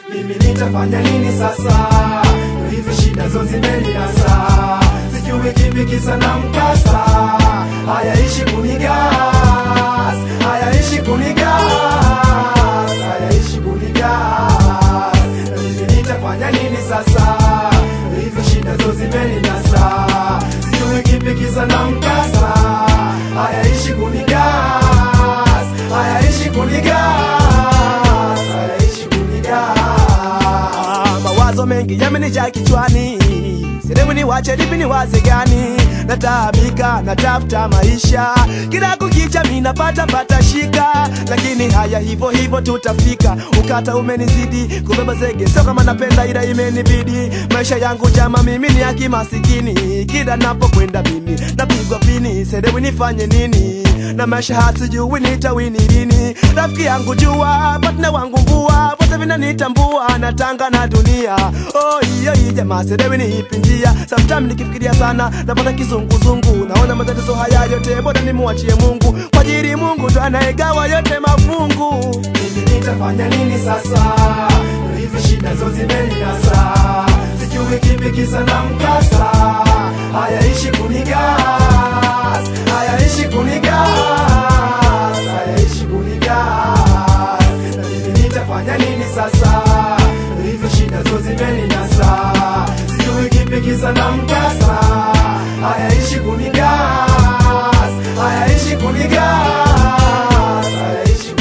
mimi nitafanya nini sasa? Hizi shida zo zimeninasa, sijui kipi kisa na mkasa. Hayaishi kunigas, hayaishi kunigas, hayaishi kunigas. Mimi nitafanya nini sasa? Hizi shida zo zimeninasa, sijui kipi kisa na mkasa. Hayaishi kunigas, hayaishi kunigas, hayaishi kunigas. Ah, mawazo mengi yamenijaa kichwani sehemu ni wache lipi ni waze gani nataabika natafuta maisha kila kukicha mi napata pata shika lakini haya hivyo hivyo tutafika ukata umenizidi kubeba zege sio kama napenda ila imenibidi maisha yangu jama mimi ni akimasikini kila napokwenda mimi napigwa pini sedewi nifanye nini na maisha hasijui nitawini lini rafiki yangu jua patna wangu mvua vote vinanitambua natanga na dunia oh, iyo hii jamaa sedewi niipindia sometime nikifikiria sana napata kizunguzungu naona matatizo haya yote bora nimuachie mungu kwa ajili mungu ndo anayegawa yote mafungu mimi nitafanya nini sasa? Hizi shida zo zimeninasa, sijui kipi kisa na mkasa. Hayaishi kunigas, hayaishi kunigas, hayaishi kunigas. Na mimi nitafanya nini sasa? Hizi shida zo zimeninasa, sijui kipi kisa na mkasa. Hayaishi kunigas, hayaishi kunigas, hayaishi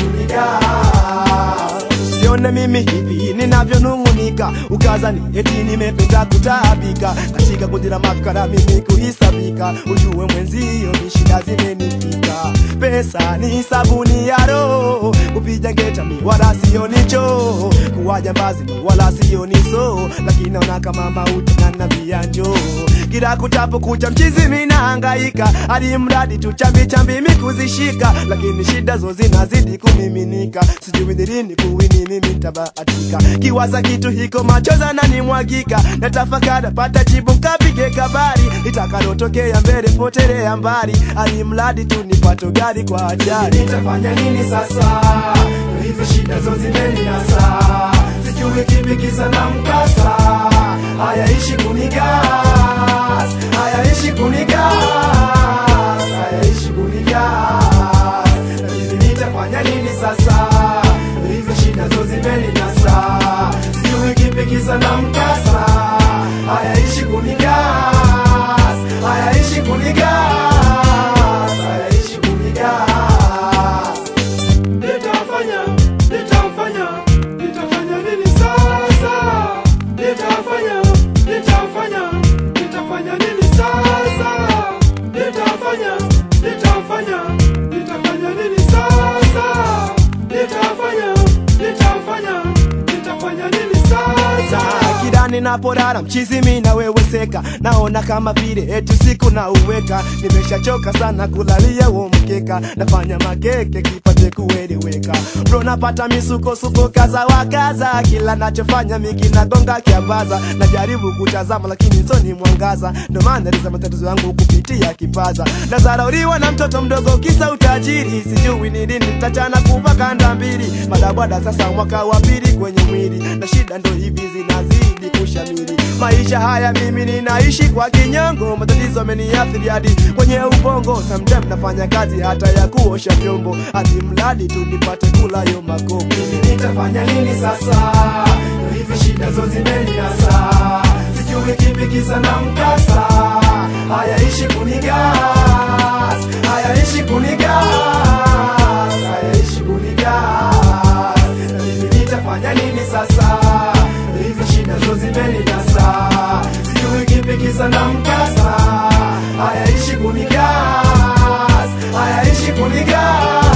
kunigas. Usione mimi hivi ninavyonung'unika, ukazani eti nimependa kutaabika katika kundi la mafikara, mimi kuhisabika. Ujue mwenzio ni shida zimenifika, pesa ni sabuni ya roho, kupiga ngeta mi wala sio nicho, kuwa jambazi mi wala sio niso, lakini naona kama mauti na nabia njoo kila kutapo kucha mchizi mina hangaika hadi mradi tu chambi chambi mi kuzishika lakini shida zo zinazidi kumiminika sijui ni lini kuwini mimi tabahatika kiwaza kitu hiko machoza na nimwagika natafakara pata jibu kapige kabari itakalotokea mbele potelea mbali hadi mradi tu nipato gari kwa ajali nitafanya nini sasa? Hizi shida zo zimeninasa, sijui kipi kisa na mkasa. Hayaishi kunigas, hayaishi kunigas, hayaishi kunigas. Na mimi nitafanya nini sasa? Hizi shida zo zimeninasa, sijui kipi kisa na mkasa. Hayaishi kunigas, hayaishi kunigas, hayaishi kunigas. Nitafanya, nitafanya, nitafanya nini sasa? Nitafanya, nitafanya, nitafanya nini sasa? Nitafanya, nitafanya, nitafanya nini sasa? Nitafanya, nitafanya, nitafanya nini sasa? kila ninapolala mchizi mi naweweseka naona kama vile eti siku na uweka nimeshachoka sana kulalia huo mkeka nafanya makeke kipate kueleweka bro napata misukosuko kaza wakaza kila nachofanya miki nagonga kiambaza najaribu kutazama lakini soni mwangaza ndo maana liza matatizo yangu kupitia kipaza nazarauriwa na mtoto mdogo kisa utajiri sijui ni lini tachana kuva kanda mbili madabwada sasa mwaka wa pili kwenye mwili na shida ndo hivi zinazidi kushamiri maisha haya mimi ninaishi kwa kinyongo matatizo ameniathiri hadi kwenye ubongo sometime nafanya kazi hata ya kuosha vyombo hadi mradi tu nipate kula yo makopo nitafanya nini sasa? Hizi shida zo zimeninasa, sijui kipi kisa na mkasa. Hayaishi kunigas, hayaishi kunigas, hayaishi kunigas. Na mimi nitafanya nini sasa? Hizi shida zo zimeninasa, sijui kipi kisa na mkasa. Hayaishi kunigas, hayaishi kunigas